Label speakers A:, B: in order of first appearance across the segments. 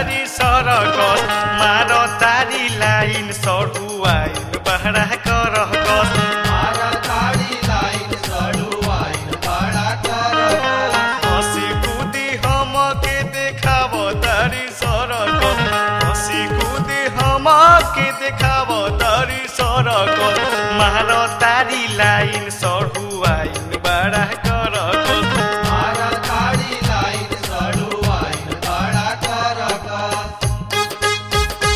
A: तारी सरकस मार तारी लाइन सडुवाइन बहरा करह कस
B: मारा ताड़ी लाइन सड़ुआइन बड़ा कर
A: हसी कुदी हमके देखाव तारी सरकस हसी कुदी हमके देखाव तारी सरकस मार तारी लाइन सडुवाइन बहरा करह कस
B: मारा ताड़ी लाइन सड़ुआइन बड़ा कर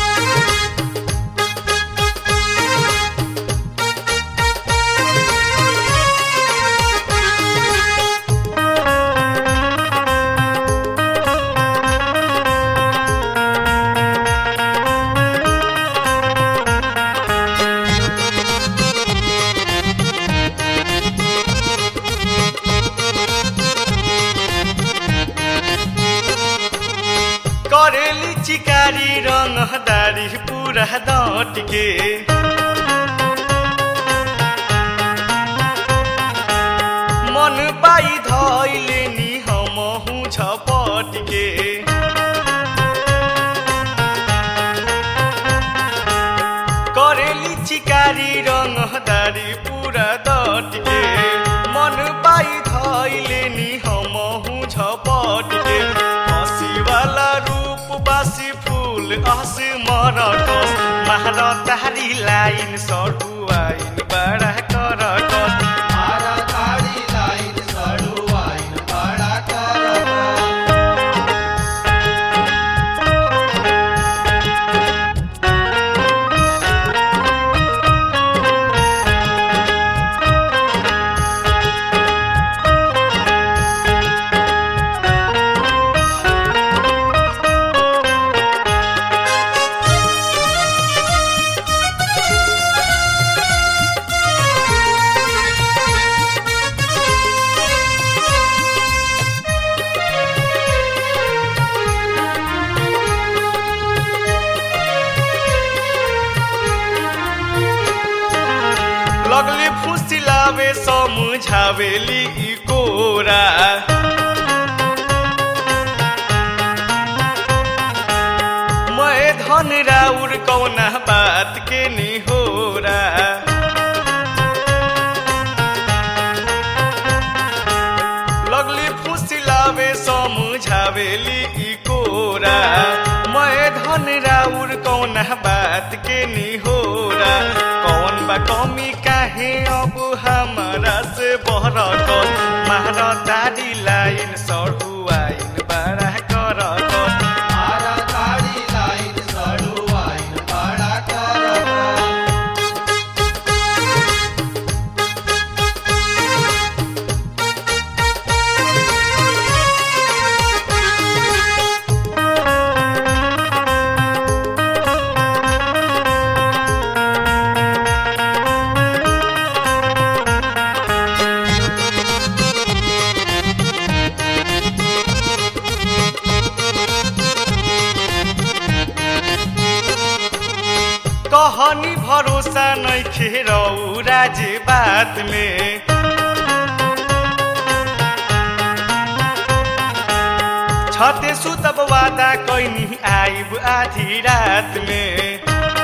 A: करेली चिकारी रङदारी पुरा दटके मन पाई धैले नि हमहु झपटके करेली चिकारी रङदारी पुरा दटके मन पाई धैले नि हमहु झपटके हँसीवाला रूप बासी फूल हँस मरकस मार तारी लाइन सडुवाइन बडा करकस
B: मारा ताड़ी लाइन सड़ुआइन बड़ा कर
A: लगली फुसिलावे समुझावेली ई कोरा मैं धन राउर कौना बात के निहोरा लगली फुसिलावे समुझावेली ई कोरा मैं धन राउर कौना बात के निहोरा कौन बा कमी काहे अब हमारा से बहरक मार तारी लाइन सडुवाइन बड़ा करक
B: मारा ताड़ी लाइन सड़ुआइन बड़ा कर
A: कहनी भरोसा नइखे रौरा जे बात में छते सुतब वादा कैनी आइब आधी रात में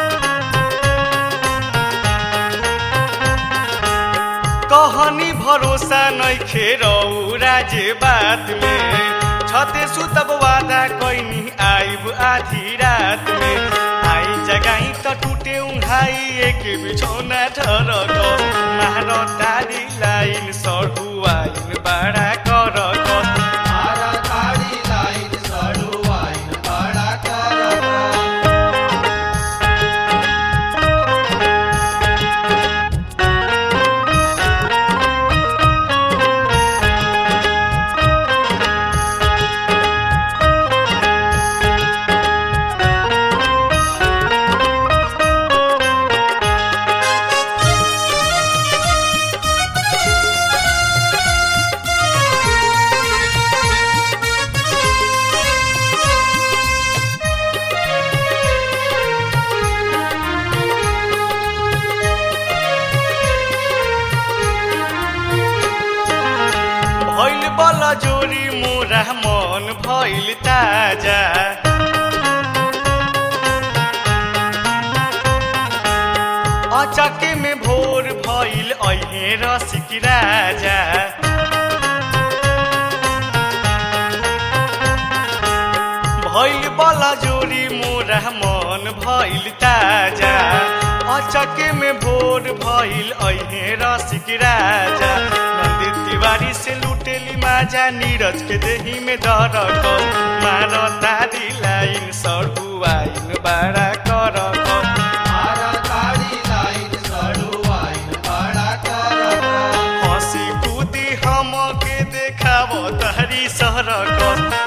A: कहनी भरोसा नइखे रौरा जे बात में छते सुतब वादा कैनी आइब आधी रात में आई जगाई त टुटे उघाई एक बिछौना ठरक मार तारी लाइन सडुवाइन बडा करक
B: मारा ताड़ी लाइन सड़ुआइन बड़ा कर
A: भइल बल जोरी मोरा मन भइल ताजा अचके में भोर भइल अहे रसिक राजा भइल बला जोरी मोरा मन भइल ताजा अचके में भोर भइल अहे रसिक राजा नंदी तिवारी से लुटेली माजा नीरज के देही में डर मार तारी लाइन सड़ुआइन बड़ा कर
B: मारा ताड़ी लाइन सड़ुआइन बड़ा करत
A: हंसी कूदी हम के देखाव तहरी सरक